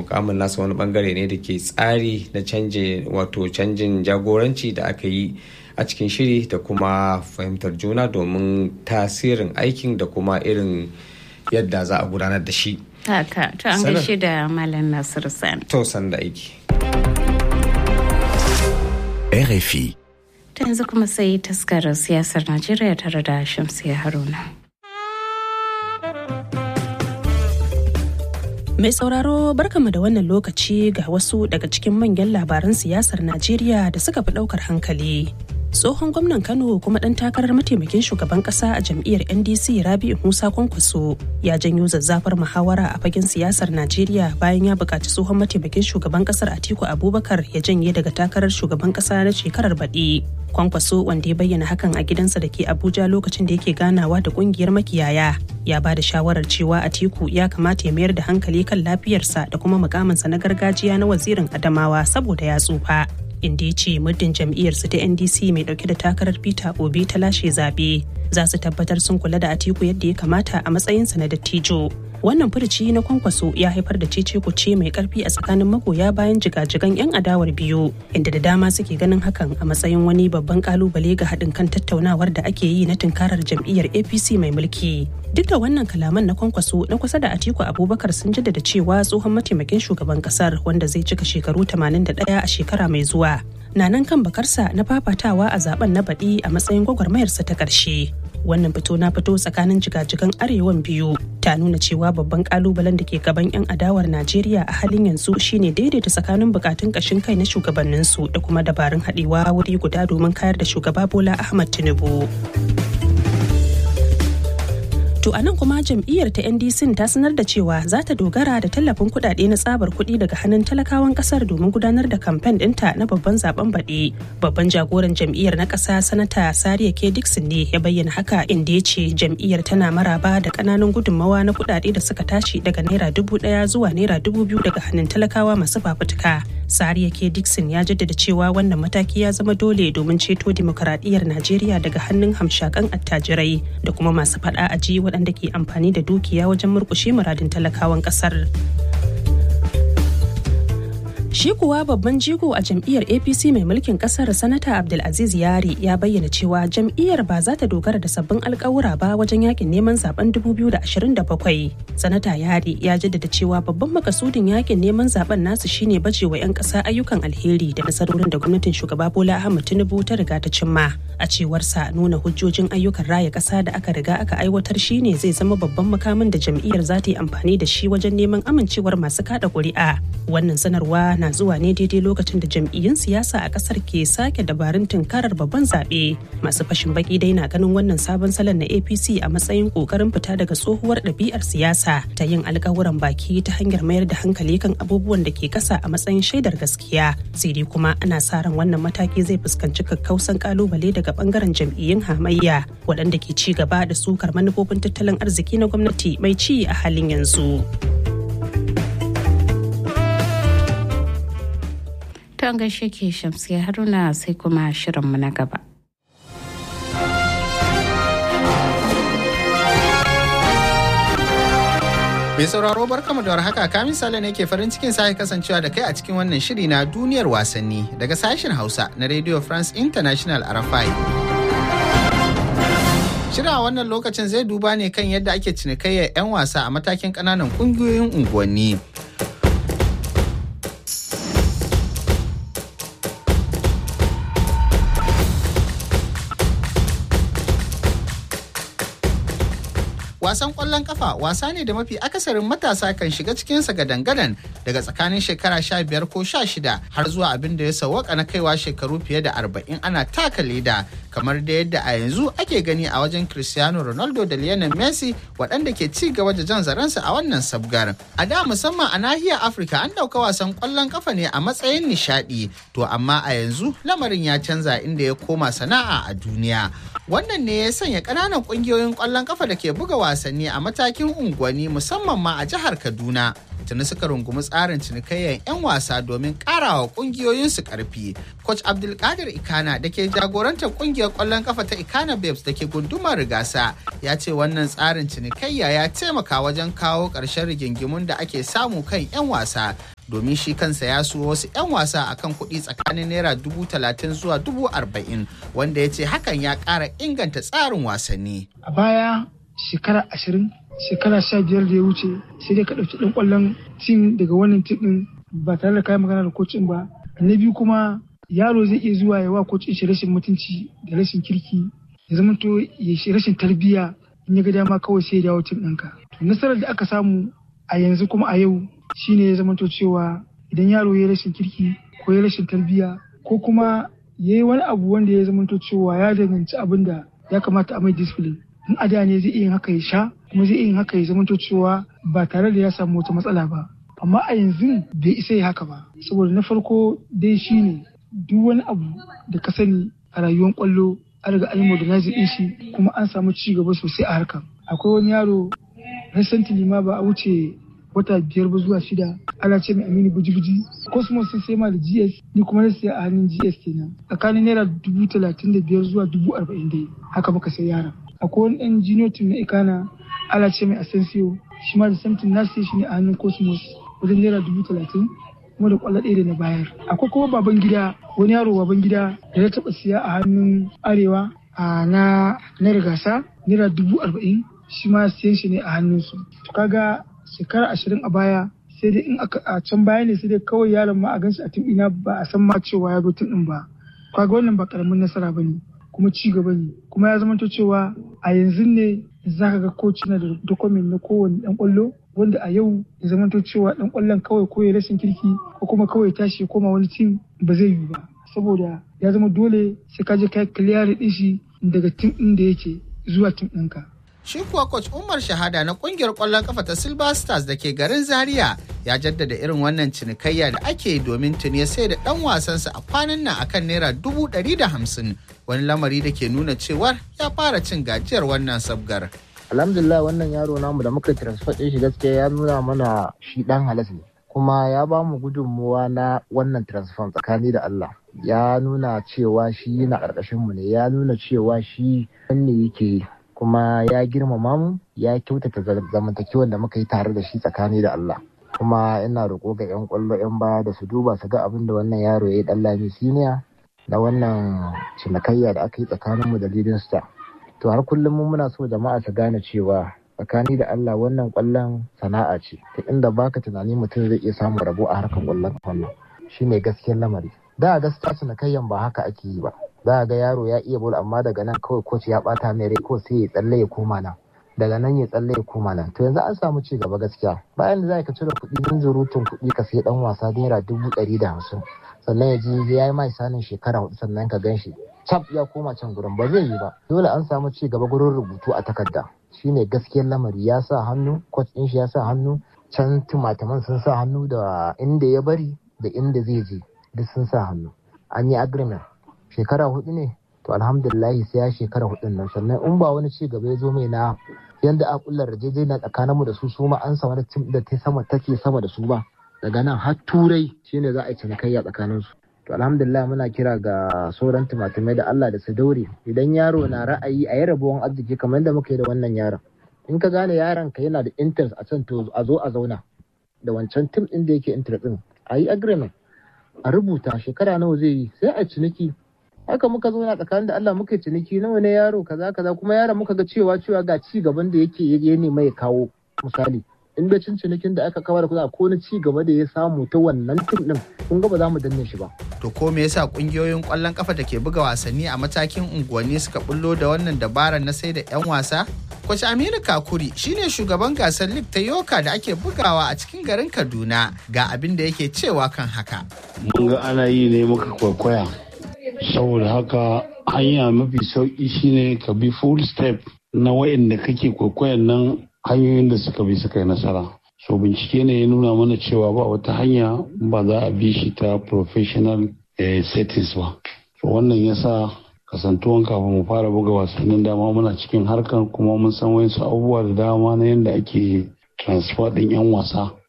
mukamin nasa wani bangare ne da ke tsari na canje wato canjin jagoranci da aka yi a cikin shiri da kuma fahimtar juna domin tasirin aikin da kuma irin yadda za a gudanar da shi. Haka, to an gaishe da Malam Nasiru Sani. To san da aiki. RFI. Ta yanzu kuma sai taskarar siyasar Najeriya tare da Shamsiya Haruna. Mai sauraro barkama da wannan lokaci ga wasu daga cikin manyan labaran siyasar Najeriya da suka fi ɗaukar hankali. tsohon gwamnan kano kuma dan takarar mataimakin shugaban kasa a jam'iyyar ndc rabi'u musa kwankwaso ya janyo zazzafar muhawara a fagen siyasar najeriya bayan ya buƙaci tsohon mataimakin shugaban kasar atiku abubakar ya janye daga takarar shugaban kasa na shekarar baɗi kwankwaso wanda ya bayyana hakan a gidansa da ke abuja lokacin da yake ganawa da kungiyar makiyaya ya ba da shawarar cewa atiku ya kamata ya mayar da hankali kan lafiyarsa da kuma mukaminsa na gargajiya na wazirin adamawa saboda ya tsufa inda ya ce muddin jam'iyyarsu ta ndc mai dauke da takarar peter obi ta lashe zaɓe za su tabbatar sun kula da atiku yadda ya kamata a matsayinsa na dattijo wannan furuci na kwankwaso ya haifar da cece kuce mai karfi a tsakanin magoya bayan jigajigan 'yan adawar biyu inda da dama suke ganin hakan a matsayin wani babban kalubale ga haɗin kan tattaunawar da ake yi na tunkarar jam'iyyar apc mai mulki duk da wannan kalaman na kwankwaso na kusa da atiku abubakar sun jaddada cewa tsohon mataimakin shugaban kasar wanda zai cika shekaru 81 a shekara mai zuwa na nan kan bakarsa na fafatawa a zaben na baɗi a matsayin gwagwarmayarsa ta ƙarshe wannan fito na fito tsakanin jigajigan arewan biyu ta nuna cewa babban kalubalen da ke gaban 'yan adawar najeriya a halin yanzu shine daidaita tsakanin bukatun kashin kai na shugabanninsu da kuma dabarun haɗewa wuri guda domin kayar da shugaba bola ahmad tinubu To a nan kuma jam'iyyar ta NDC ta sanar da cewa za ta dogara da tallafin kuɗaɗe na tsabar kuɗi daga hannun talakawan ƙasar domin gudanar da kamfen ɗinta na babban zaben baɗi. Babban jagoran jam'iyyar na ƙasa sanata Sariya K. Dixon ne ya bayyana haka inda ya ce jam'iyyar tana maraba da ƙananan gudunmawa na kuɗaɗe da suka tashi daga naira dubu ɗaya zuwa naira dubu biyu daga hannun talakawa masu fafutuka. Sariya K. Dixon ya jaddada cewa wannan mataki ya zama dole domin ceto dimokuraɗiyyar Najeriya daga hannun hamshakan attajirai da kuma masu faɗa a ji waɗanda ke amfani da dukiya wajen murƙushe muradin talakawan ƙasar. Shi kuwa babban jigo a jam'iyyar APC mai mulkin kasar Sanata Abdulaziz Yari ya bayyana cewa jam'iyyar ba za ta dogara da sabbin alkawura ba wajen yakin neman zaben 2027. Sanata Yari ya jaddada cewa babban makasudin yakin neman zaben nasu shine bajewa 'yan ƙasa ayyukan alheri da nasarorin da gwamnatin shugaba Bola Ahmed Tinubu ta riga ta cimma. A cewarsa nuna hujjojin ayyukan raya ƙasa da aka riga aka aiwatar shine zai zama babban makamin da jam'iyyar za ta yi amfani da shi wajen neman amincewar masu kada ƙuri'a. Wannan sanarwa na zuwa ne daidai lokacin da jam'iyyun siyasa a kasar ke sake dabarun tunkarar babban zaɓe masu fashin baki dai na ganin wannan sabon salon na apc a matsayin ƙoƙarin fita daga tsohuwar ɗabi'ar siyasa ta yin alkawuran baki ta hanyar mayar da hankali kan abubuwan da ke ƙasa a matsayin shaidar gaskiya sai dai kuma ana sa ran wannan mataki zai fuskanci kakkausan kalubale daga bangaren jam'iyyun hamayya waɗanda ke ci gaba da sukar manufofin tattalin arziki na gwamnati mai ci a halin yanzu. Ton gaishe ke shamsiya haruna sai kuma shirinmu na gaba. Mai sauraro barkamu da warhaka kamin sale ne ke farin cikin sake kasancewa da kai a cikin wannan shiri na duniyar wasanni daga sashen Hausa na Radio France International RFI. Shirin a wannan lokacin zai duba ne kan yadda ake cinikayyar 'yan wasa a matakin ƙananan ƙungiyoyin unguwanni. wasan kwallon kafa wasa ne da mafi akasarin matasa kan shiga cikinsa gadan-gadan daga tsakanin shekara sha biyar ko sha shida har zuwa abin da ya sawwaka na kaiwa shekaru fiye da arba'in ana taka leda kamar da yadda a yanzu ake gani a wajen cristiano ronaldo da lionel messi waɗanda ke ci gaba da jan zaransa a wannan sabgar a da musamman a nahiyar afirka an ɗauka wasan kwallon kafa ne a matsayin nishaɗi to amma a yanzu lamarin ya canza inda ya koma sana'a a duniya wannan ne ya sanya ƙananan ƙungiyoyin kwallon kafa da ke buga wasanni a matakin unguwanni musamman ma a jihar kaduna tuni suka rungumi tsarin cinikayyar 'yan wasa domin karawa kungiyoyinsu karfi. Coach Abdulkadir Ikana da ke jagorantar kungiyar kwallon kafa ta Ikana Babes da ke gundumar rigasa ya ce wannan tsarin cinikayya ya taimaka wajen kawo ƙarshen rigingimun da ake samu kan 'yan wasa domin shi kansa ya so wasu 'yan wasa akan kuɗi tsakanin naira dubu talatin zuwa dubu arba'in wanda ya ce hakan ya ƙara inganta tsarin wasanni. A baya shekara ashirin shekara sha biyar da ya wuce sai dai ka ɗauki ɗan ƙwallon tim daga wannan tim ɗin ba tare da kayan magana da kocin ba. Na biyu kuma yaro zai iya zuwa ya wa kocin shi rashin mutunci da rashin kirki ya zama to ya shi rashin tarbiyya in ya ga dama kawai sai ya dawo tim ɗinka. To nasarar da aka samu a yanzu kuma a yau shine ya zama to cewa idan yaro ya rashin kirki ko ya rashin tarbiyya ko kuma ya yi wani abu wanda ya zama to cewa ya danganci abin da ya kamata a mai discipline in a da ne zai iya yin haka ya sha kuma zai iya yin haka ya zama to cewa ba tare da ya samu wata matsala ba amma a yanzu bai isa ya haka ba saboda na farko dai shine duk wani abu da ka sani a rayuwar kwallo an riga an yi modernizing din shi kuma an samu ci gaba sosai a harkar akwai wani yaro recently ma ba a wuce wata biyar ba zuwa shida ana ce mai aminu buji-buji cosmos sun sai ma da gs ni kuma na siya a hannun gs kenan tsakanin naira dubu talatin da biyar zuwa dubu arba'in dai haka muka sai yaran akwai wani ɗan junior team na ikana ana ce mai asensio shi ma da samtin na siya shi ne a hannun cosmos wajen naira dubu talatin kuma da kwallo ɗaya da na bayar akwai kuma baban gida wani yaro baban gida da ya taɓa siya a hannun arewa a na na rigasa naira dubu arba'in shi ma siyan shi ne a hannunsu to kaga shekara ashirin a baya sai dai in aka a can baya ne sai dai kawai yaron ma a ganshi a tim ina ba a san ma cewa ya zo tim din ba kaga wannan ba karamin nasara bane kuma ci gaba ne kuma ya zama cewa a yanzu ne zaka ga coach na da document na kowane dan kwallo wanda a yau ya zama cewa dan kwallon kawai ko ya rashin kirki ko kuma kawai tashi ya koma wani tim ba zai yi ba saboda ya zama dole sai ka je kai clear din shi daga tim din da yake zuwa tim ɗinka. Shi kuwa coach Umar Shahada na kungiyar kwallon kafa ta Silver Stars da ke garin Zaria ya jaddada irin wannan cinikayya da ake domin tuni sai da dan wasansa a kwanan nan akan naira dubu ɗari da hamsin wani lamari da ke nuna cewar ya fara cin gajiyar wannan sabgar. Alhamdulillah wannan yaro namu da muka transfer ɗin shi gaskiya ya nuna mana shi ɗan halas ne. Kuma ya ba mu gudunmuwa na wannan transfer tsakani da Allah. Ya nuna cewa shi na ƙarƙashin mu ne, ya nuna cewa shi ne yake yi. kuma ya girmama mu ya kyautata zamantakewan da muka yi tare da shi tsakani da Allah kuma ina roƙo ga 'yan ƙwallo 'yan baya da su duba su ga abin da wannan yaro ya yi ɗan lami siniya da wannan cinikayya da aka yi tsakanin mu da leading star to har kullum mu muna so jama'a su gane cewa tsakani da Allah wannan ƙwallon sana'a ce ta inda baka tunani mutum zai iya samun rabo a harkar ƙwallon wannan shine gaskiyar lamari da gaskiya cinikayyan ba haka ake yi ba za a ga yaro ya iya bol amma daga nan kawai coach ya bata mai rai ko sai ya tsalle ya koma nan daga nan ya tsalle ya koma nan to yanzu an samu ci gaba gaskiya bayan da za ka cire kuɗi min zurutun kuɗi ka sai dan wasa naira dubu ɗari da hamsin sannan ya ji ya yi mai sanin shekara hudu sannan ka gan shi cap ya koma can gurin ba zai yi ba dole an samu ci gaba gurin rubutu a takarda shine gaskiyar lamari ya sa hannu coach ɗin shi ya sa hannu can tumataman sun sa hannu da inda ya bari da inda zai je duk sun sa hannu an yi agreement shekara hudu ne to alhamdulillahi sai ya shekara hudun nan sannan in ba wani ci gaba ya zo mai na yanda a kullar rajejena tsakaninmu da su su ma an samu tim da ta sama take sama da su ba daga nan har turai shine za a yi cinikayya tsakanin su to alhamdulillah muna kira ga sauran tumatumai da Allah da su daure idan yaro na ra'ayi a yi rabuwan arziki kamar yadda muka yi da wannan yaron in ka gane yaron ka yana da interest a can to a zo a zauna da wancan tim din da yake interest din a yi agreement a rubuta shekara nawa zai yi sai a ciniki haka muka zo na tsakanin da Allah muka yi ciniki nawa ne yaro kaza kaza kuma yaron muka ga cewa cewa ga ci gaban da yake ya nema ya kawo misali in da cin cinikin da aka kawar kuɗa ko na ci gaba da ya samu ta wannan tim din kun ga ba za mu danne shi ba To ko me yasa kungiyoyin kwallon kafa da ke buga wasanni a matakin unguwanni suka bullo da wannan dabarar na sai da 'yan wasa? Kwace Aminu Kakuri shine shugaban gasar League ta Yoka da ake bugawa a cikin garin Kaduna ga abin da yake cewa kan haka. Mun ga ana yi ne muka kwaikwaya. Saboda haka hanya mafi sauki shine ka bi full step na wa'inda kake kwaikwayon nan hanyoyin da suka bi suka yi nasara. so bincike ne ya nuna mana cewa ba wata hanya ba za a bi shi ta professional eh, settings ba so wannan yasa kasantuwan kafin mu fara buga wasannin dama muna cikin harkar kuma mun san wasu abubuwa da dama na yadda ake transfer din yan wasa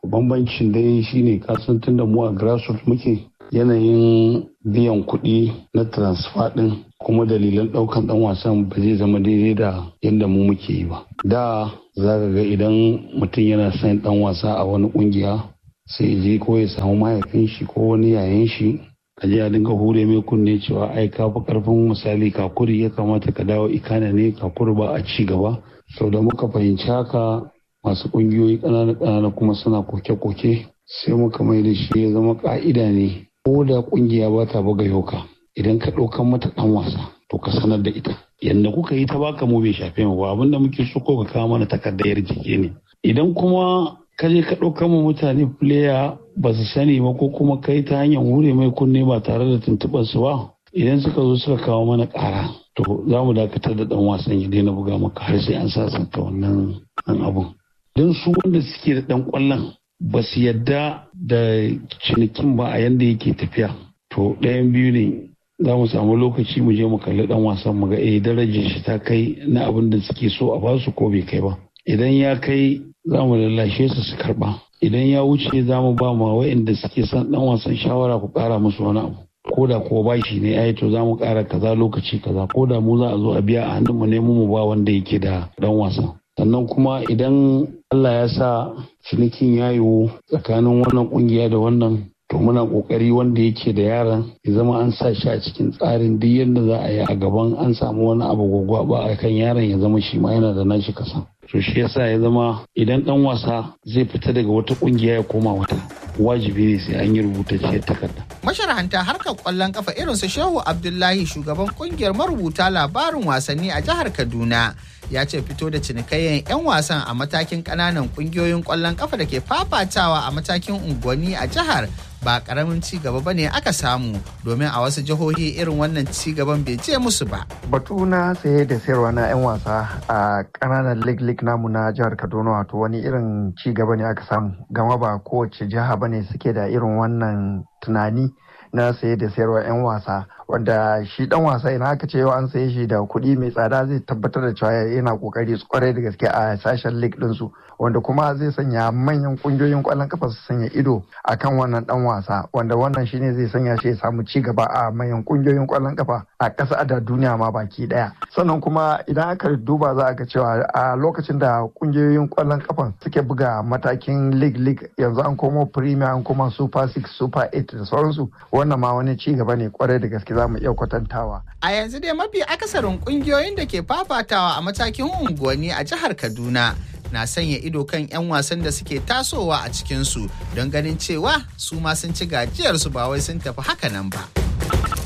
bambancin dai shine kasan tun da mu a grassroots muke yanayin biyan kuɗi na transfer ɗin kuma dalilan ɗaukan ɗan wasan ba zai zama daidai da yadda mu muke yi ba da za ka ga idan mutum yana son ɗan wasa a wani ƙungiya sai je ko ya samu mahaifin shi ko wani yayan shi a je a dinga hure mai kunne cewa ai ka fi karfin misali kakuri ya kamata ka dawo ikana ne kakuri ba a ci gaba sau da muka fahimci haka masu ƙungiyoyi ƙanana ƙanana kuma suna koke-koke sai muka mai da shi ya zama ƙa'ida ne ko da ƙungiya ba ta buga yoka idan ka ɗaukan mata ɗan wasa to ka sanar da ita yadda kuka yi ta baka mu bai shafe mu ba abinda muke so ko ka kawo mana takardar jiki ne idan kuma ka je ka ɗauka ma mutane player ba su sani ba ko kuma kai ta hanyar hure mai kunne ba tare da tuntuɓar su ba idan suka zo suka kawo mana ƙara to za mu dakatar da ɗan wasan ya daina buga maka har sai an sasanta wannan abun don su wanda suke da ɗan ƙwallon ba su yadda da cinikin ba a yanda yake tafiya to ɗayan biyu ne za mu samu lokaci mu je mu kalli ɗan wasan mu ga eh darajar shi ta kai na abin da suke so a basu ko bai kai ba idan ya kai za mu lallashe su su karba idan ya wuce za mu ba ma wa'inda suke son dan wasan shawara ku kara musu wani abu ko da kuwa bashi ne ai to za mu kara kaza lokaci kaza ko da mu za a zo a biya a hannun mu ne mu ba wanda yake da dan wasa sannan kuma idan Allah ya sa cinikin ya yiwu tsakanin wannan kungiya da wannan to muna kokari wanda yake da yaran ya zama an sa shi a cikin tsarin duk yadda za a yi a gaban an samu wani abu gwagwaba a kan yaron ya zama shi ma yana da nashi kasa to shi yasa ya zama idan dan wasa zai fita daga wata kungiya ya koma wata wajibi ne sai an yi rubutacciyar takarda masharhanta harkar kwallon kafa irin su shehu abdullahi shugaban kungiyar marubuta labarin wasanni a jihar kaduna ya ce fito da cinikayyen 'yan wasan a matakin kananan kungiyoyin kwallon kafa da ke fafatawa a matakin unguwanni a jihar ba karamin ci gaba ba ne aka samu domin a wasu jihohi irin wannan ci gaban bai je musu ba. Batu na saye da sayarwa na 'yan wasa a kananan lig lig namu na jihar Kaduna wato wani irin ci gaba ne aka samu gama ba kowace jiha bane suke da irin wannan tunani na saye da sayarwa 'yan wasa wanda shi dan wasa idan aka ce yau an saye shi da kuɗi mai tsada zai tabbatar da cewa yana kokari kwarai da gaske a sashen league ɗinsu wanda kuma zai sanya manyan kungiyoyin kwallon kafa su sanya ido akan wannan dan wasa wanda wannan shine zai sanya shi ya samu ci gaba a manyan kungiyoyin kwallon kafa a ƙasa da duniya ma baki ɗaya sannan kuma idan aka duba za a ga cewa a lokacin da kungiyoyin kwallon kafa suke buga matakin league league yanzu an komo premier an koma super six super eight da sauransu wannan ma wani ci gaba ne kwarai da gaske za mu iya kwatantawa. A yanzu dai mafi akasarin kungiyoyin da ke fafatawa a matakin unguwanni a jihar Kaduna na sanya ido kan 'yan wasan da suke tasowa a cikinsu don ganin cewa su ma sun ci gajiyarsu ba wai sun tafi haka nan ba.